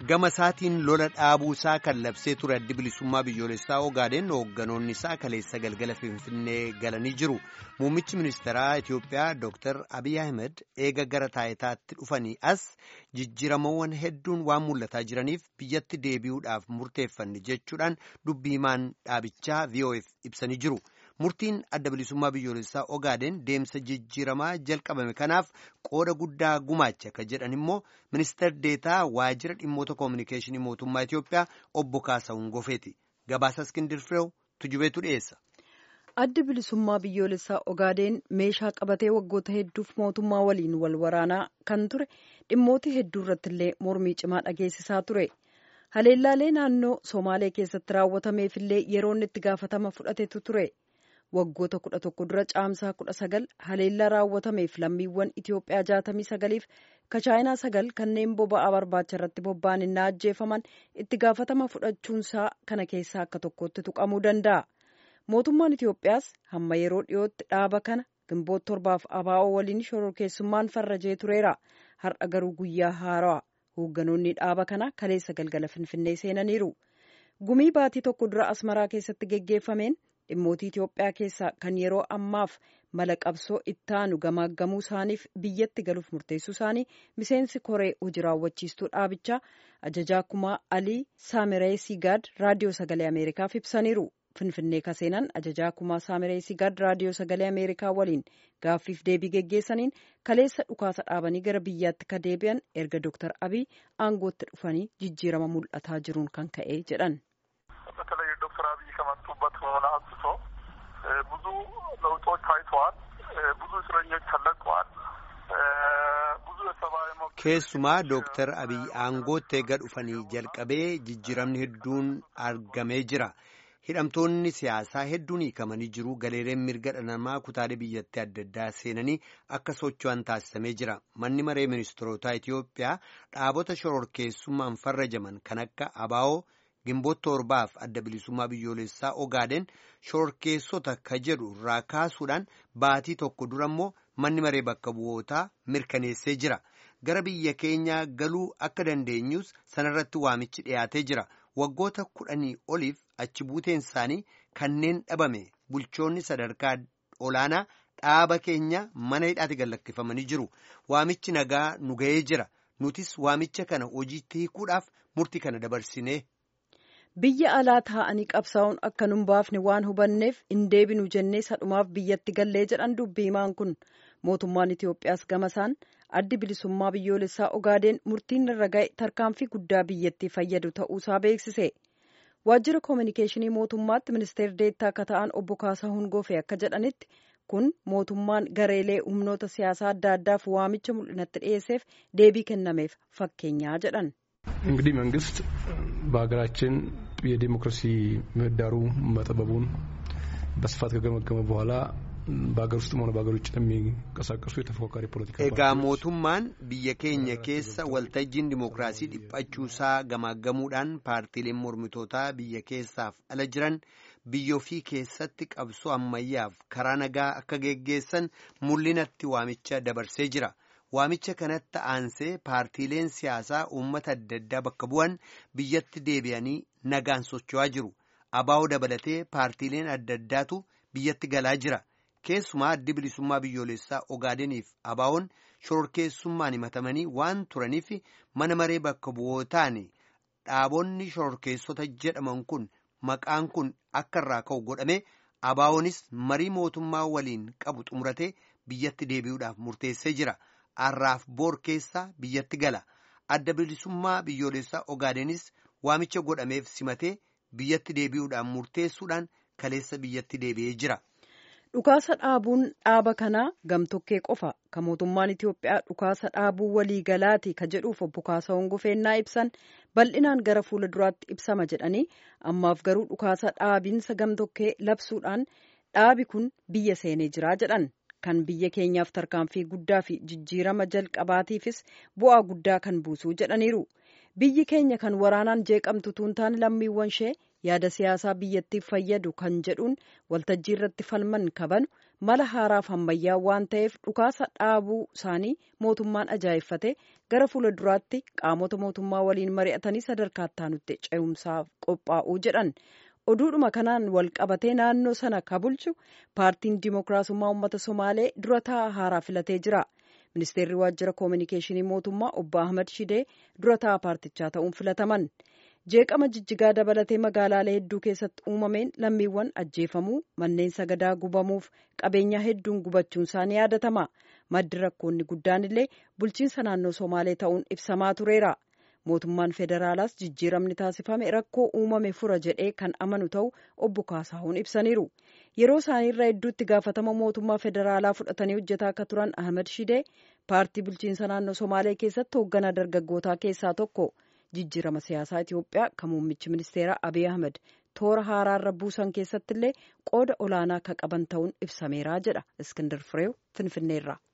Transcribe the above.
gama isaatiin lola dhaabuu isaa kan labsee ture addi bilisummaa biyyoolessaa ogaadeen hoogganoonni isaa kaleessa galgala finfinnee galanii jiru muummichi ministeeraa itiyoophiyaa dr abiy ahmed eega gara taayitaatti dhufanii as jijjiiramawwan hedduun waan mul'ataa jiraniif biyyatti deebi'uudhaaf murteeffanne jechuudhaan dubbii himaan dhaabichaa vof ibsanii jiru. murtiin adda bilisummaa biyyoolessaa ogaadeen deemsa jijjiiramaa jalqabame kanaaf qooda guddaa gumaacha ka jedhan immoo ministeer deetaa waajjira dhimmoota koominikeeshinii mootummaa Itiyoophiyaa obbo Kaasawun Gofeeti. Gabaasa Iskindir Fireew tujubeetu dhiyeessa. Addi bilisummaa biyyoolessaa ogaadeen meeshaa qabatee waggoota hedduuf mootummaa waliin wal waraanaa kan ture dhimmoota hedduu irratti illee mormii cimaa dhageessisaa ture. Haleellaalee naannoo Somaalee keessatti raawwatameefillee yeroon itti gaafatama fudhatetu ture. waggoota kudha tokko dura caamsaa kudha sagal haleellaa raawwatameef lammiiwwan Itiyoophiyaa jaatamii sagaliif ka chaayinaa sagal kanneen boba'aa barbaacha irratti bobba'an innaa ajjeefaman itti gaafatama fudhachuunsaa kana keessaa akka tokkotti tuqamuu danda'a. Mootummaan Itiyoophiyaas hamma yeroo dhiyootti dhaaba kana gimboota torbaaf abaa'oo waliin shororkeessummaan farrajee tureera. Har'a garuu guyyaa haarawaa hoogganoonni dhaaba kana kaleessa galgala finfinnee seenaniiru. Gumii baatii tokko dura asmaraa keessatti geggeeffameen dhimmootii Itiyoophiyaa keessaa kan yeroo ammaaf mala qabsoo ittaanu gamaaggamuu isaaniif biyyatti galuuf murteessuu isaanii miseensi koree hojii raawwachiistuu dhaabichaa ajajaa kumaa alii saamiree sigaad raadiyoo sagalee ameerikaaf ibsaniiru. Finfinnee kaseenan ajajaa kumaa saamiree sigaad raadiyoo sagalee ameerikaa waliin gaaffiif deebii geggeessaniin kaleessa dhukaasa dhaabanii gara biyyaatti ka deebi'an erga Dr. Abiy aangootti dhufanii jijjiirama mul'ataa jiruun kan ka'e jedhan. ከመጡበት ሆነ አንስቶ ብዙ ለውጦች ታይተዋል። ብዙ እስረኞች ተለቀዋል። ብዙ የሰብአዊ መብት keessumaa dooktar abiy aangootti eega dhufanii jalqabee jijjiiramni hedduun argamee jira. hidhamtoonni siyaasaa hedduun hiikamanii jiru galeereen mirga dhala namaa kutaalee biyyattii adda addaa seenanii akka socho'an taasisamee jira manni maree ministeerotaa Itiyoophiyaa dhaabota shororkeessummaan farrajaman kan akka abaa'oo gimboota torbaaf adda bilisummaa biyyoolessaa ogaadeen shororkeessota ka jedhu irraa kaasuudhaan baatii tokko dura immoo manni maree bakka bu'ootaa mirkaneessee jira gara biyya keenyaa galuu akka dandeenyus sanarratti waamichi dhiyaatee jira waggoota kudhanii oliif achi buuteen isaanii kanneen dhabame bulchoonni sadarkaa olaanaa dhaaba keenya mana hidhaatti gallakkifamanii jiru waamichi nagaa nu ga'ee jira nutis waamicha kana hojiitti hiikuudhaaf murtii kana dabarsine. biyya alaa taa'anii qabsaa'uun akka nun baafne waan hubanneef hin deebinu jennee sadhumaaf biyyatti gallee jedhan dubbii himaan kun mootummaan Itiyoophiyaas gamasaan addi bilisummaa biyyoolessaa ogaadeen murtiin irra ga'e tarkaanfii guddaa biyyattii fayyadu ta'uusaa beeksise. waajjira koominikeeshinii mootummaatti ministeer deettaa akka ta'an obbo Kaasahuun Goofee akka jedhanitti kun mootummaan gareelee humnoota siyaasaa adda addaaf waamicha mul'inatti dhiyeesseef deebii kennameef fakkeenyaa jedhan. እንግዲህ መንግስት በሀገራችን የዴሞክራሲ ምህዳሩ መጠበቡን በስፋት ከገመገመ በኋላ በሀገር ውስጥም ሆነ በሀገር ውጭ ለሚንቀሳቀሱ የተፎካካሪ ፖለቲካ egaa mootummaan biyya keenya keessa waltajjiin dimookiraasii dhiphachuusaa gamaaggamuudhaan paartiileen mormitootaa biyya keessaaf ala jiran biyya ofii keessatti qabsoo ammayyaaf karaa nagaa akka geggeessan mul'inatti waamicha dabarsee jira. waamicha kanatti aansee paartiileen siyaasaa uummata adda addaa bakka bu'an biyyatti deebi'anii nagaan socho'aa jiru abaa'oo dabalatee paartiileen adda addaatu biyyatti galaa jira keessumaa addi bilisummaa biyyoolessaa ogaadeniif abaa'oon shororkeessummaan himatamanii waan turaniif mana maree bakka bu'ootaan dhaabonni shororkeessota jedhaman kun maqaan kun akka irraa ka'u godhame abaa'oonis marii mootummaa waliin qabu xumuratee biyyatti deebi'uudhaaf murteessee jira. arraaf boor keessa biyyatti gala adda bilisummaa biyyoolessaa ogaadenis waamicha godhameef simatee biyyatti deebi'uudhaan murteessuudhaan kaleessa biyyatti deebi'ee jira. Dhukaasa dhaabuun dhaaba kanaa gamtokkee qofa kan mootummaan Itiyoophiyaa dhukaasa dhaabuu waliigalaati ka jedhuuf obbo Kaasahuun Gofeennaa ibsan bal'inaan gara fuula duraatti ibsama jedhanii ammaaf garuu dhukaasa dhaabiinsa gamtokkee labsuudhaan dhaabi kun biyya seenee jira jedhan. kan biyya keenyaaf tarkaanfii guddaa fi jijjiirama jalqabaatiifis bu'aa guddaa kan buusuu jedhaniiru biyyi keenya kan waraanaan jeeqamtu tuun taane lammiiwwan ishee yaada siyaasaa biyyattiif fayyadu kan jedhuun waltajjii irratti falman kabanu mala haaraaf ammayyaa waan ta'eef dhukaasa dhaabuu isaanii mootummaan ajaa'effate gara fuula duraatti qaamota mootummaa waliin mari'atanii sadarkaa itti ce'umsaaf qophaa'uu jedhan. oduudhuma kanaan wal qabatee naannoo sana ka bulchu paartiin dimookiraasummaa uummata somaalee dura taa'aa haaraa filatee jira ministeerri waajjira koominikeeshinii mootummaa obbo ahmad shidee dura taa'aa paartichaa ta'uun filataman jeeqama jijjigaa dabalatee magaalaalee hedduu keessatti uumameen lammiiwwan ajjeefamuu manneen sagadaa gubamuuf qabeenyaa hedduun gubachuun isaanii yaadatama maddi rakkoonni guddaan illee bulchiinsa naannoo somaalee ta'uun ibsamaa tureera. mootummaan federaalaas jijjiiramni taasifame rakkoo uumame fura jedhee kan amanu ta'u obbo Kaasahuun ibsaniiru. Yeroo isaaniirraa hedduutti gaafatama mootummaa federaalaa fudhatanii hojjetaa akka turan Ahmed Shidee paartii bulchiinsa naannoo Somaalee keessatti hoogganaa dargaggootaa keessaa tokko. Jijjiirama siyaasaa Itoophiyaa kan muummichi ministeeraa Abiy Ahmed toora haaraarra buusan keessatti illee qooda olaanaa akka qaban ta'uun ibsameera jedha Iskindar Fireew Finfinneerraa.